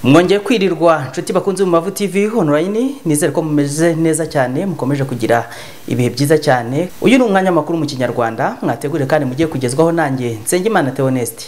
mwongeye kwirirwa inshuti bakunze mu mavu tv online nizere ko mumeze neza cyane mukomeje kugira ibihe byiza cyane uyu ni umwanya makuru mu kinyarwanda mwategure kandi mugiye kugezwaho nanjye nsengimana theoneste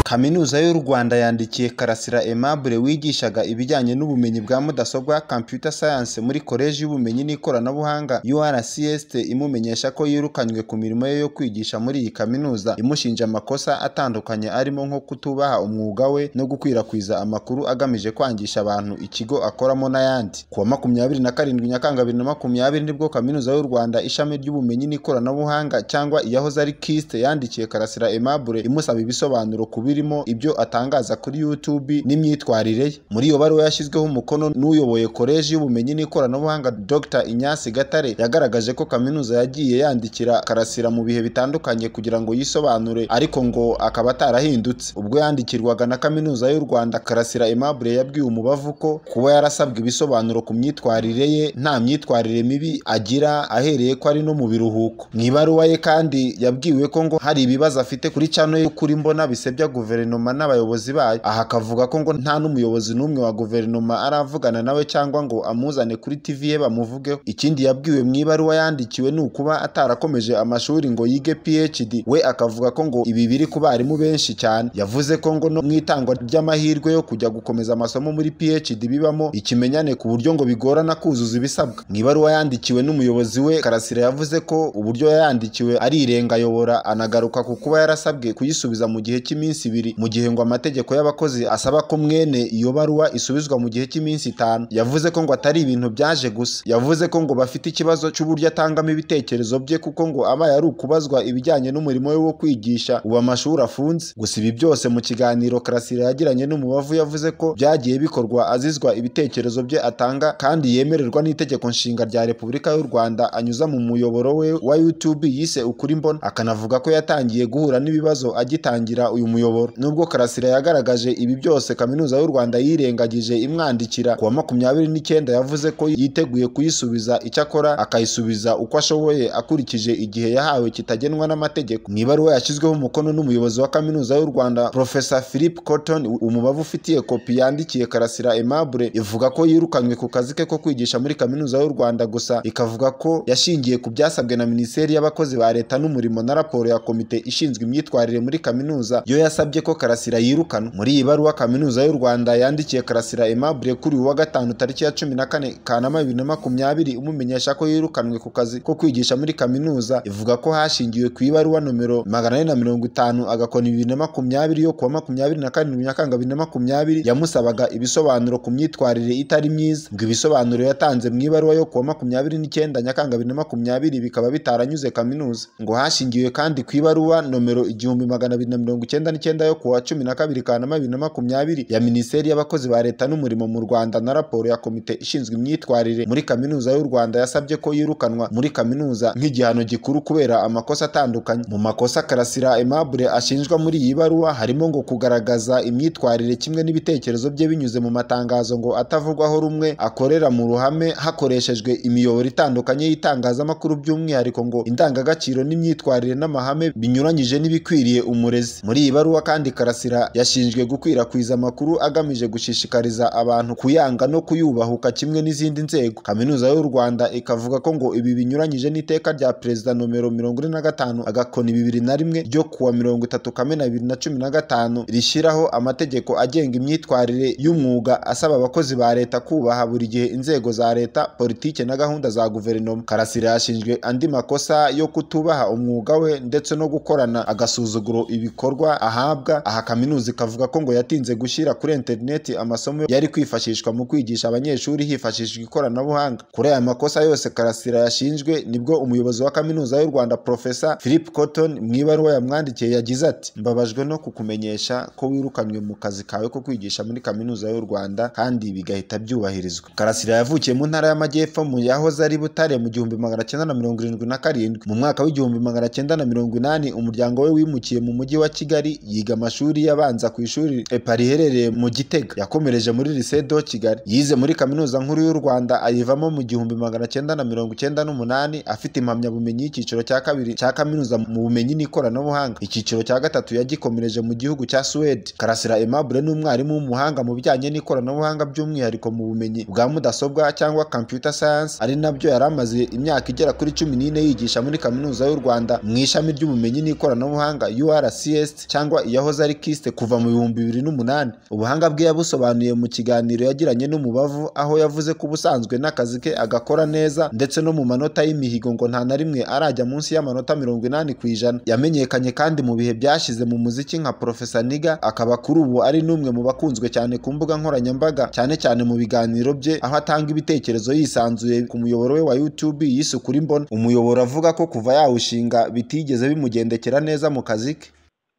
kaminuza y'u rwanda yandikiye karasira aimable wigishaga ibijyanye n'ubumenyi bwa mudasobwa computer science muri koleji y'ubumenyi n'ikoranabuhanga urcs imumenyesha ko yirukanywe ku mirimo ye yo kwigisha muri iyi kaminuza imushinja amakosa atandukanye arimo nko kutubaha umwuga we no gukwirakwiza amakuru agamije kwangisha abantu ikigo akoramo n'ayandi ku wa makumyabiri na karindwi nyakanga bibiri na makumyabiri nibwo kaminuza y'u rwanda ishami ry'ubumenyi n'ikoranabuhanga cyangwa iyahoze ari kiste yandikiye karasira aimable imusaba ibisobanuro ku biri birimo ibyo atangaza kuri YouTube n'imyitwarire ye muri iyo baruwa yashyizweho umukono n'uyoboye koleji y'ubumenyi n'ikoranabuhanga Dr Inyasi Gatare yagaragaje ko kaminuza yagiye yandikira Karasira mu bihe bitandukanye kugira ngo yisobanure ariko ngo akaba atarahindutse ubwo yandikirwaga na kaminuza y'u Rwanda Karasira Aimable yabwiye umubavu ko kuba yarasabwe ibisobanuro ku myitwarire ye nta myitwarire mibi agira ahereye ko ari no mu biruhuko mu ibaruwa ye kandi yabwiwe ko ngo hari ibibazo afite kuri cano yo kuri mbona bisebya guverinoma guverinoma n'abayobozi bayo aha akavuga ko ngo nta n'umuyobozi n'umwe wa guverinoma aravugana nawe cyangwa ngo amuzane kuri tv ye bamuvugeho ikindi yabwiwe mu ibaruwa yandikiwe ni ukuba atarakomeje amashuri ngo yige phd we akavuga ko ngo ibi biri ku barimu benshi cyane yavuze ko ngo no mu itangwa ry'amahirwe yo kujya gukomeza amasomo muri phd bibamo ikimenyane ku buryo ngo bigorana kuzuza ibisabwa mu ibaruwa yandikiwe n'umuyobozi we karasira yavuze ko uburyo yayandikiwe ari irengayobora anagaruka ku kuba yarasabwe kuyisubiza mu gihe cy'iminsi ibiri mu gihe ngo amategeko y'abakozi asaba ko mwene iyo baruwa isubizwa mu gihe cy'iminsi itanu yavuze ko ngo atari ibintu byaje gusa yavuze ko ngo bafite ikibazo cy'uburyo atangamo ibitekerezo bye kuko ngo abaye ari ukubazwa ibijyanye n'umurimo we wo kwigisha ubu amashuri afunze gusa ibi byose mu kiganiro karasira yagiranye n'umubavu yavuze ko byagiye bikorwa azizwa ibitekerezo bye atanga kandi yemererwa n'itegeko nshinga rya repubulika y'u rwanda anyuza mu muyoboro we wa youtube yise ukuri mbona akanavuga ko yatangiye guhura n'ibibazo agitangira uyu muyoboro nubwo karasira yagaragaje ibi byose kaminuza y'u rwanda yirengagije imwandikira ku wa makumyabiri n'icyenda yavuze ko yiteguye kuyisubiza icyo akora akayisubiza uko ashoboye akurikije igihe yahawe kitagenwa n'amategeko mu ibaruwa yashyizweho umukono n'umuyobozi wa kaminuza y'u rwanda profesa philip cotton umubavu ufitiye kopi yandikiye karasira aimable ivuga ko yirukanywe ku kazi ke ko kwigisha muri kaminuza y'u rwanda gusa ikavuga ko yashingiye ku byasabwe na minisiteri y'abakozi ba leta n'umurimo na raporo ya komite ishinzwe imyitwarire muri kaminuza yo yasabye ko karasira yirukanwa muri iyi baruwa kaminuza y'u rwanda yandikiye karasira aimable kuri uwa gatanu tariki ya cumi na kane kanama bibiri na makumyabiri imumenyesha ko yirukanwe ku kazi ko kwigisha muri kaminuza ivuga ko hashingiwe ku ibaruwa nomero magana ane na mirongo itanu agakoni bibiri na makumyabiri yo kuwa makumyabiri na karindwi nyakanga bibiri na makumyabiri yamusabaga ibisobanuro ku myitwarire itari myiza ngo ibisobanuro yatanze mu ibaruwa yo kuwa makumyabiri n'icyenda nyakanga bibiri na makumyabiri bikaba bitaranyuze kaminuza ngo hashingiwe kandi ku ibaruwa nomero igihumbi magana abiri na mirongo icyenda n'icyenda yo kuwa cumi na kabiri kanama bibiri na makumyabiri ya minisiteri y'abakozi ba leta n'umurimo mu rwanda na raporo ya komite ishinzwe imyitwarire muri kaminuza y'u rwanda yasabye ko yirukanwa muri kaminuza nk'igihano gikuru kubera amakosa atandukanye mu makosa karasira aimable ashinjwa muri iyi baruwa harimo ngo kugaragaza imyitwarire kimwe n'ibitekerezo bye binyuze mu matangazo ngo atavugwaho rumwe akorera mu ruhame hakoreshejwe imiyoboro itandukanye y'itangazamakuru by'umwihariko ngo indangagaciro n'imyitwarire n'amahame binyuranyije n'ibikwiriye umurezi muri iyi baruwa kandi karasira yashinjwe gukwirakwiza amakuru agamije gushishikariza abantu kuyanga no kuyubahuka kimwe n'izindi nzego kaminuza y'u rwanda ikavuga ko ngo ibi binyuranyije n'iteka rya perezida nomero mirongo ine na gatanu agakoni bibiri na rimwe ryo kuwa mirongo itatu kamena bibiri na cumi na gatanu rishyiraho amategeko agenga imyitwarire y'umwuga asaba abakozi ba leta kubaha buri gihe inzego za leta politike na gahunda za guverinoma karasira yashinjwe andi makosa yo kutubaha umwuga we ndetse no gukorana agasuzuguro ibikorwa aha aha kaminuza ikavuga ko ngo yatinze gushyira kuri interineti amasomo yari kwifashishwa mu kwigisha abanyeshuri hifashishijwe ikoranabuhanga kuri aya makosa yose karasira yashinjwe nibwo umuyobozi wa kaminuza y'u rwanda profesa philip cotton mu ibaruwa yamwandikiye yagize ati mbabajwe no kukumenyesha ko wirukanywe mu kazi kawe ko kwigisha muri kaminuza y'u rwanda kandi bigahita byubahirizwa karasira yavukiye mu ntara y'amajyepfo mu yahoze ari butare mu gihumbi magana cyenda na mirongo irindwi na karindwi mu mwaka w'igihumbi magana cyenda na mirongo inani umuryango we wimukiye mu mujyi wa kigali yiga yiga amashuri yabanza ku ishuri EPA riherereye mu Gitega yakomereje muri Lycée de Kigali yize muri kaminuza nkuru y'u Rwanda ayivamo mu gihumbi magana cyenda na mirongo icyenda n'umunani afite impamyabumenyi y'icyiciro cya kabiri cya kaminuza mu bumenyi n'ikoranabuhanga icyiciro cya gatatu yagikomereje mu gihugu cya Suwede Karasira Aimable ni umwarimu w'umuhanga mu bijyanye n'ikoranabuhanga by'umwihariko mu bumenyi bwa mudasobwa cyangwa computer science ari nabyo yari amaze imyaka igera kuri cumi n'ine yigisha muri kaminuza y'u Rwanda mu ishami ry'ubumenyi n'ikoranabuhanga URCS cyangwa iyahoze ari KIST kuva mu bihumbi bibiri n'umunani ubuhanga bwe yabusobanuye mu kiganiro yagiranye n'umubavu aho yavuze ko ubusanzwe n'akazi ke agakora neza ndetse no mu manota y'imihigo ngo nta na rimwe arajya munsi y'amanota mirongo inani ku ijana yamenyekanye kandi mu bihe byashize mu muziki nka Profesa Niga akaba kuri ubu ari n'umwe mu bakunzwe cyane ku mbuga nkoranyambaga cyane cyane mu biganiro bye aho atanga ibitekerezo yisanzuye ku muyoboro we wa YouTube yise Ukuri Mbona umuyoboro avuga ko kuva yawushinga bitigeze bimugendekera neza mu kazi ke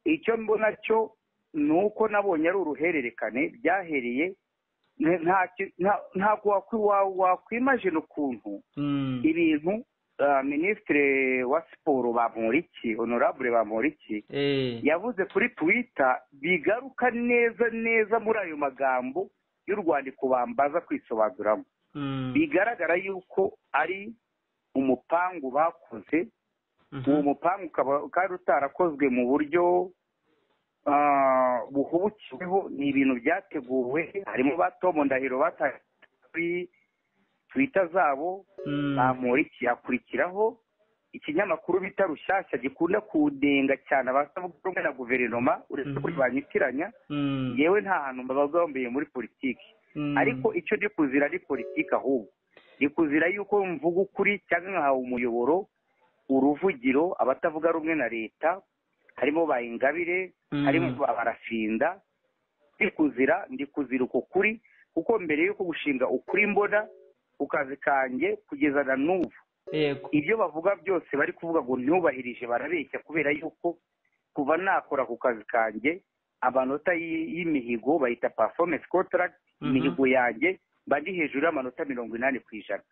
icyo mbona cyo ni uko nabonye ari uruhererekane byahereye ntabwo wakwimajina ukuntu ibintu minisitiri wa siporo bamuriki honorable bamuriki yavuze kuri twita bigaruka neza neza muri ayo magambo y'urwandiko bambaza kwisobanuramo bigaragara yuko ari umupangu bakoze uwo mupangu ukaba ukaba utarakozwe mu buryo buhubukiweho ni ibintu byateguwe harimo ba Tom Ndahiro batanga kuri twita zabo bamuriki hakurikiraho ikinyamakuru bita rushyashya gikunda kudenga cyane abasavuga rumwe na guverinoma uretse ko banyitiranya yewe nta hantu mbabagambeye muri politiki ariko icyo ndi kuzira ni politiki ahubwo ni kuzira yuko mvuga ukuri cyangwa nkahawe umuyoboro uruvugiro abatavuga rumwe na leta harimo ba ingabire harimo abarafinda ndi kuzira ndi kuzira uko kuri kuko mbere yuko gushinga ukuri mbona ku kazi kanjye kugeza na n'ubu ibyo bavuga byose bari kuvuga ngo ntubahirije barabeshya kubera yuko kuva nakora ku kazi kanjye amanota y'imihigo bayita performance contract imihigo yanjye mba ndi hejuru y'amanota mirongo inani ku ijana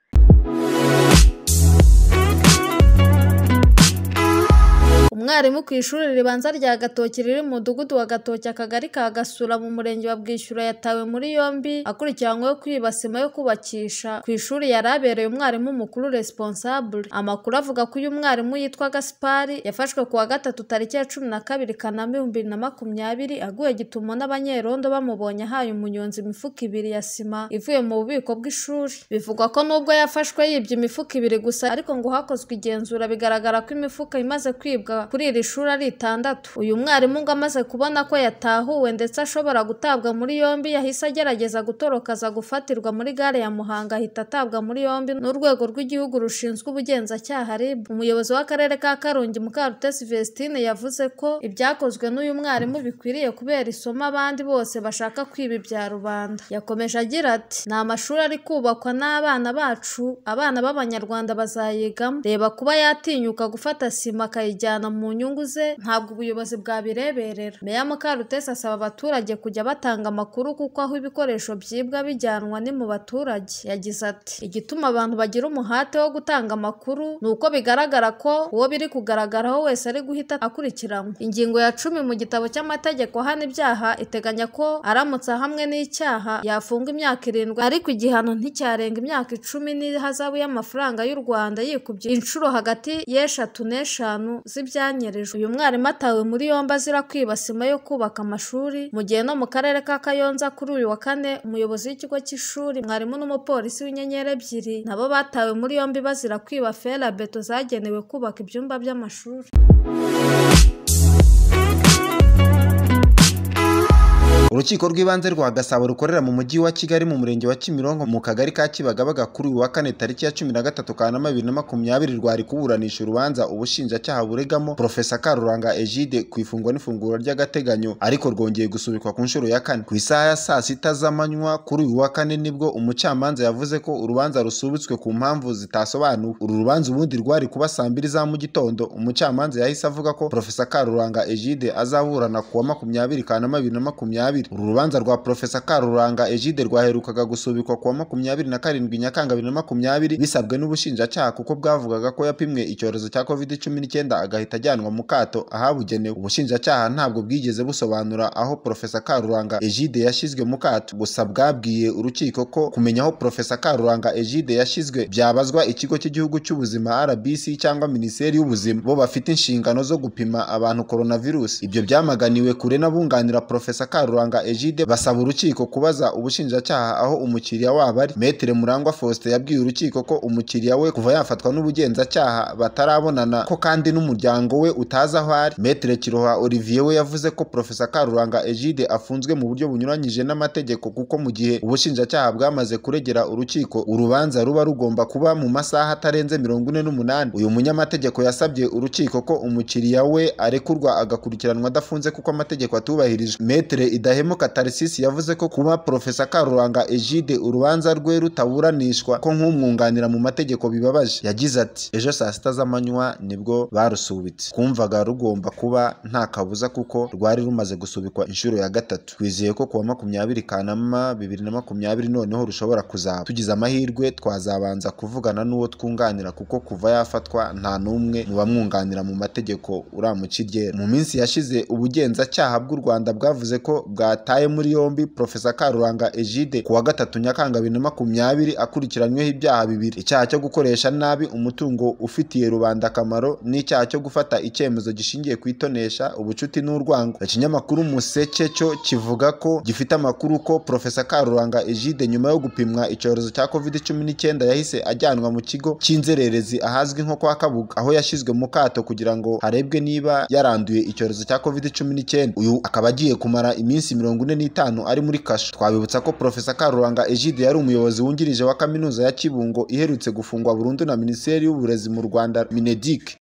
umwarimu ku ishuri ribanza rya gatoki riri mu mudugudu wa gatoki akagari ka gasura mu murenge wa bwishyura yatawe muri yombi akurikiranyweho kwiba sima yo kubakisha ku ishuri yari abereye umwarimu mukuru responsable amakuru avuga ko uyu mwarimu yitwa gaspari yafashwe ku wa gatatu tariki ya cumi na kabiri kanama ibihumbi bibiri na makumyabiri aguye gitumo n'abanyerondo bamubonye ahaye umunyonzi imifuka ibiri ya sima ivuye mu bubiko bw'ishuri bivugwa ko nubwo yafashwe yibye imifuka ibiri gusa ariko ngo hakozwe igenzura bigaragara ko imifuka imaze kwibwa kuri iri shuri ari itandatu uyu mwarimu ngo amaze kubona ko yatahuwe ndetse ashobora gutabwa muri yombi yahise agerageza gutoroka aza gufatirwa muri gare ya muhanga ahita atabwa muri yombi n'urwego rw'igihugu rushinzwe ubugenzacyaha rib umuyobozi w'akarere ka karongi mukarutesi vestine yavuze ko ibyakozwe n'uyu mwarimu bikwiriye kubera isomo abandi bose bashaka kwiba ibya rubanda yakomeje agira ati ni amashuri ari kubakwa n'abana bacu abana b'abanyarwanda bazayigamo reba kuba yatinyuka gufata sima akayijyana mu nyungu ze ntabwo ubuyobozi bwabireberera meya mukarutesi asaba abaturage kujya batanga amakuru kuko aho ibikoresho byibwa bijyanwa ni mu baturage yagize ati igituma abantu bagira umuhate wo gutanga amakuru ni uko bigaragara ko uwo biri kugaragaraho wese ari guhita akurikiranwa ingingo ya cumi mu gitabo cy'amategeko ahana ibyaha iteganya ko aramutse ahamwe n'icyaha yafunga imyaka irindwi ariko igihano nticyarenga imyaka icumi n'ihazabu y'amafaranga y'u rwanda yikubye inshuro hagati y'eshatu n'eshanu z'ibyaha byanyerejwe uyu mwarimu atawe muri yombi azira kwiba sima yo kubaka amashuri mu gihe no mu karere ka kayonza kuri uyu wa kane umuyobozi w'ikigo cy'ishuri mwarimu n'umupolisi w'inyenyeri ebyiri nabo batawe muri yombi bazira kwiba ferabeto zagenewe kubaka ibyumba by'amashuri urukiko rw'ibanze rwa gasabo rukorera mu mujyi wa kigali mu murenge wa kimironko mu kagari ka kibagabaga kuri uyu wa kane tariki ya cumi na gatatu kanama bibiri na makumyabiri rwari kuburanisha urubanza ubushinjacyaha buregamo profesa karuranga egide ku ifungwa n'ifunguro ry'agateganyo ariko rwongeye gusubikwa ku nshuro ya kane ku isaha ya saa sita z'amanywa kuri uyu wa kane nibwo umucamanza yavuze ko urubanza rusubitswe ku mpamvu zitasobanuwe uru rubanza ubundi rwari kuba saa mbiri za mu gitondo umucamanza yahise avuga ko profesa karuranga egide azaburana ku wa makumyabiri kanama bibiri na makumyabiri makumyabiri uru rubanza rwa profesa karuranga egide rwaherukaga gusubikwa ku wa makumyabiri na karindwi nyakanga bibiri na makumyabiri bisabwe n'ubushinjacyaha kuko bwavugaga ko yapimwe icyorezo cya covid cumi n'icyenda agahita ajyanwa mu kato ahabugenewe ubushinjacyaha ntabwo bwigeze busobanura aho profesa karuranga egide yashyizwe mu kato gusa bwabwiye urukiko ko kumenya aho profesa karuranga egide yashyizwe byabazwa ikigo cy'igihugu cy'ubuzima rbc cyangwa minisiteri y'ubuzima bo bafite inshingano zo gupima abantu coronavirus ibyo byamaganiwe kure n'abunganira profesa karuranga egide basaba urukiko kubaza ubushinjacyaha aho umukiriya wabo ari metere murangwa faustin yabwiye urukiko ko umukiriya we kuva yafatwa n'ubugenzacyaha batarabonana ko kandi n'umuryango we utazi aho ari metere kiroha olivier we yavuze ko profesa karuranga egide afunzwe mu buryo bunyuranyije n'amategeko kuko mu gihe ubushinjacyaha bwamaze kuregera urukiko urubanza ruba rugomba kuba mu masaha atarenze mirongo ine n'umunani uyu munyamategeko yasabye urukiko ko umukiriya we arekurwa agakurikiranwa adafunze kuko amategeko atubahirije metere idahemuka tarisisi yavuze ko kuba profesa karuranga egide urubanza rwe rutaburanishwa ko nk'umwunganira mu mategeko bibabaje yagize ati ejo saa sita z'amanywa nibwo barusubitse kumvaga rugomba kuba nta kabuza kuko rwari rumaze gusubikwa inshuro ya gatatu twizeye ko kuwa makumyabiri kanama bibiri na makumyabiri noneho rushobora kuzaba tugize amahirwe twazabanza kuvugana n'uwo twunganira kuko kuva yafatwa nta n'umwe mu bamwunganira mu mategeko uramukirye mu minsi yashize ubugenzacyaha bw'u rwanda bwavuze ko bwataye muri yombi profesa karuranga egide kuwa gatatu nyakanga bibiri na makumyabiri akurikiranyweho ibyaha bibiri icyaha cyo gukoresha nabi umutungo ufitiye rubanda akamaro n'icyaha cyo gufata icyemezo gishingiye ku itonesha ubucuti n'urwango ikinyamakuru museke cyo kivuga ko gifite amakuru ko profesa karuranga egide nyuma yo gupimwa icyorezo cya covid cumi n'icyenda yahise ajyanwa mu kigo cy'inzererezi ahazwi nko kwa kabuga aho yashyizwe mu kato kugira ngo harebwe niba yaranduye icyorezo cya covid cumi n'icyenda uyu akaba agiye kumara iminsi mirongo ine n'itanu ari muri kasho twabibutsa ko profesa karuranga egide yari umuyobozi wungirije wa kaminuza ya kibungo iherutse gufungwa burundu na minisiteri y'uburezi mu rwanda minedike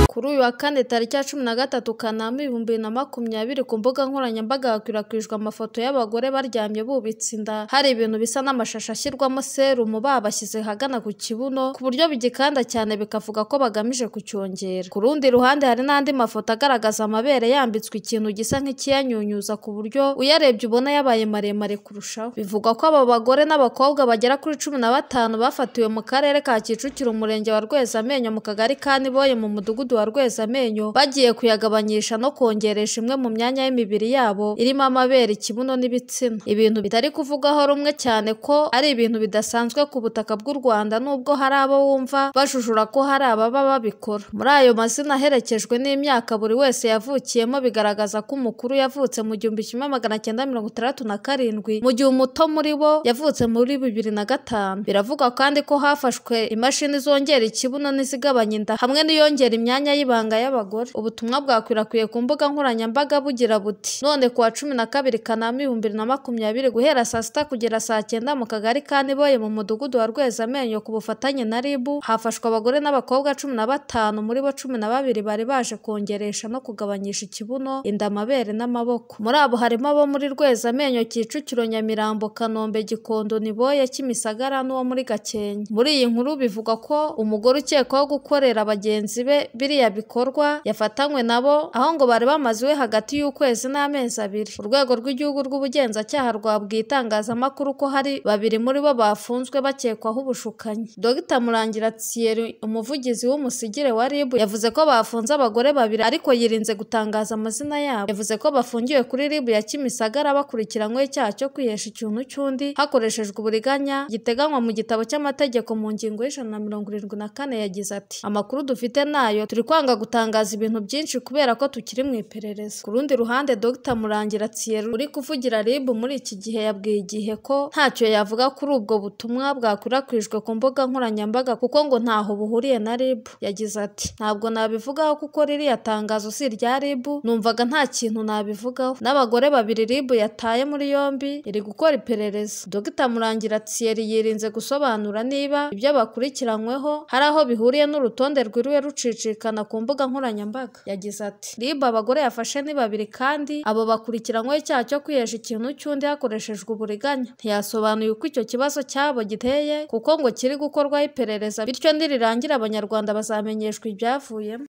kuri uyu wa kane tariki ya cumi na gatatu kanama ibihumbi bibiri na makumyabiri ku mbuga nkoranyambaga hakwirakwijwe amafoto y'abagore baryamye bubitse inda hari ibintu bisa n'amashashi ashyirwamo serumu babashyize hagana ku kibuno ku buryo bigikanda cyane bikavuga ko bagamije kucyongera ku rundi ruhande hari n'andi mafoto agaragaza amabere yambitswe ikintu gisa nk'ikiyanyunyuza ku buryo uyarebye ubona yabaye maremare kurushaho bivugwa ko aba bagore n'abakobwa bagera kuri cumi na batanu bafatiwe mu karere ka kicukiro umurenge wa rwezamenyo mu kagari ka niboye mu mudugudu wa rwezamenyo bagiye kuyagabanyisha no kongeresha imwe mu myanya y'imibiri yabo irimo amabere ikibuno n'ibitsina ibintu bitari kuvugwaho rumwe cyane ko ari ibintu bidasanzwe ku butaka bw'u rwanda nubwo hari abo wumva bajujura ko hari ababa babikora muri ayo mazina aherekejwe n'imyaka buri wese yavukiyemo bigaragaza ko umukuru yavutse mu gihumbi kimwe magana cyenda mirongo itandatu na karindwi mu gihe umuto muri bo yavutse muri bibiri na gatanu biravugwa kandi ko hafashwe imashini zongera ikibuno n'izigabanya inda hamwe n'iyongera imyanya y'ibanga y'abagore ubutumwa bwakwirakwiye ku mbuga nkoranyambaga bugira buti none kuwa cumi na kabiri kanama ibihumbi bibiri na makumyabiri guhera saa sita kugera saa cyenda mu kagari ka niboye mu mudugudu wa rwezamenyo ku bufatanye na ribu hafashwe abagore n'abakobwa cumi na batanu muri bo cumi na babiri bari baje kongeresha no kugabanyisha ikibuno inda amabere n'amaboko muri abo harimo abo muri rwezamenyo kicukiro nyamirambo kanombe gikondo niboye kimisagara n'uwo muri gakenke muri iyi nkuru bivugwa ko umugore ukekwaho gukorera bagenzi be biri biriya bikorwa yafatanywe nabo aho ngo bari bamaziwe hagati y'ukwezi n'amezi abiri urwego rw'igihugu rw'ubugenzacyaha rwabwiye itangazamakuru ko hari babiri muri bo bafunzwe bakekwaho ubushukanyi dogita murangira thierry umuvugizi w'umusigire wa rib yavuze ko bafunze abagore babiri ariko yirinze gutangaza amazina yabo yavuze ko bafungiwe kuri rib ya kimisagara bakurikiranyweho icyaha cyo kwihesha ikintu cy'undi hakoreshejwe uburiganya giteganywa mu gitabo cy'amategeko mu ngingo y'ijana na mirongo irindwi na kane yagize ati amakuru dufite nayo turi kwanga gutangaza ibintu byinshi kubera ko tukiri mu iperereza ku rundi ruhande dr murangira thierry uri kuvugira rib muri iki gihe yabwiye igihe ko ntacyo yavuga kuri ubwo butumwa bwakwirakwijwe ku mbuga nkoranyambaga kuko ngo ntaho buhuriye na rib yagize ati ntabwo nabivugaho kuko ririya tangazo si irya rib numvaga nta kintu nabivugaho n'abagore babiri rib yataye muri yombi iri gukora iperereza dr murangira thierry yirinze gusobanura niba ibyo bakurikiranyweho hari aho bihuriye n'urutonde rwiriwe rucicika ku mbuga nkoranyambaga yagize ati ribu abagore yafashe ni babiri kandi abo bakurikiranyweho icyaha cyo kwihesha ikintu cy'undi hakoreshejwe uburiganya ntiyasobanuye uko icyo kibazo cyabo giteye kuko ngo kiri gukorwaho iperereza bityo nirirangira abanyarwanda bazamenyeshwa ibyavuyemo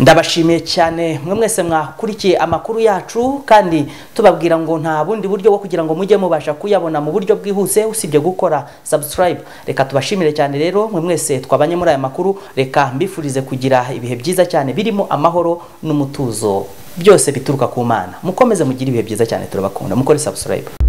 ndabashimiye cyane mwe mwese mwakurikiye amakuru yacu kandi tubabwira ngo nta bundi buryo bwo kugira ngo mujye mubasha kuyabona mu buryo bwihuse usibye gukora subscribe reka tubashimire cyane rero mwe mwese twabanye muri aya makuru reka mbifurize kugira ibihe byiza cyane birimo amahoro n'umutuzo byose bituruka ku mana mukomeze mugire ibihe byiza cyane turabakunda mukore subscribe